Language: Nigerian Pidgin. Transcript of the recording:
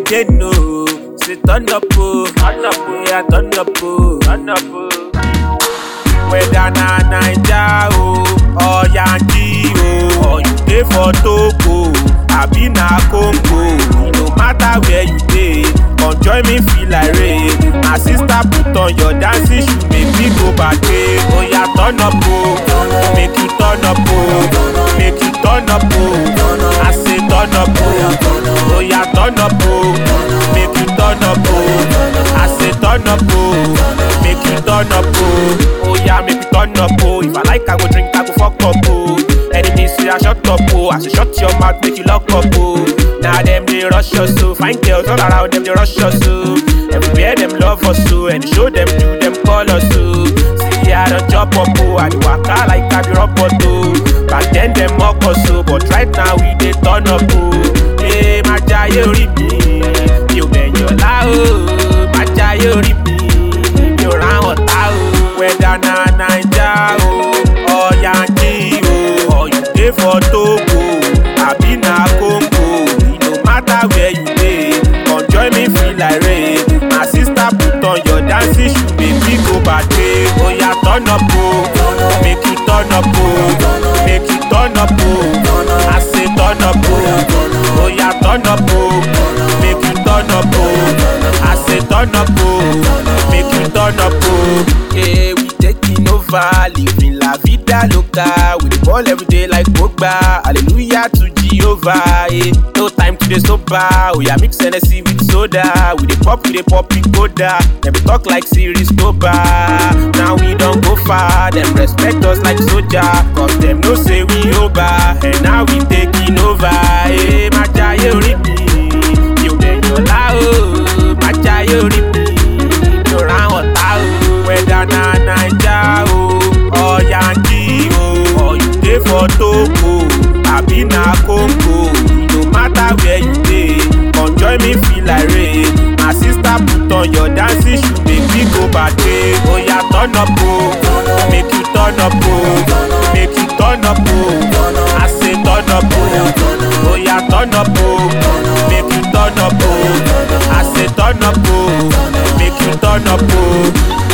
again, no. Say turn up, oh, turn up, oh, yeah, turn up, oh, turn up, oh. Whether na Naija o or Yankee o or you dey for Togo abi na Congo, no matter where you dey, come join me feel like rain. My sister put on your dancing shoe, make me go party. Oya turn up o, make you turn up o, make you turn up o. I say turn up o, oya turn up o, make you turn up o. I say turn up o, make you turn up o. Oya make you turn up o, if I like I go drink I go fuck up o. Enemies say I shut up o, I say shut your mouth make you lock up o. Now them they rush us so, fine girls all around them they rush us so. Everywhere them love us so, and show them do them call us so. See I don't chop up o, I do waka like I be robot o. Back then them mock us so, but right now we dey turn up o. Hey, my jayé orí mi, mi ò bẹ̀yàn lá o. Má jayé orí mi, mi ò ráwọn tá o. Whether na Naija o or Yankee o or you dey for Togo abi na Congo, e no matter where you dey, come join me feel like rain. My sister put on your dancing shoe, make we go party. Oya turn up o, make you turn up o, make you turn up o. I say turn up o, oya turn up o, make you turn up o. I say turn up o, make you turn up o. Yeah, we taking over, living la vida loca. We dey ball every day like Pogba. Hallelujah to Jehovah. Yeah. No time to dey sober. We are mix Hennessy with soda. We dey pop, we dey pop it coda. Dem be talk like series Toba. Now we don go far. Dem respect us like soldier. Cause dem know say we over. And now we taking over. Hey, má jayé orí mi. Mi ò bẹ̀yàn lá o. Má jayé orí mi. Mi ò ráwọn tá o. Whether na Naija o or Yankee o or you dey for Togo abi na Congo, no matter where you dey, come join me feel like rain. My sister put on your dancing shoe, make we go party. Oya turn up o, make you turn up o, make you turn up o. I say turn up o, oya turn up o, make you turn up o. I say turn up o, make you turn up o.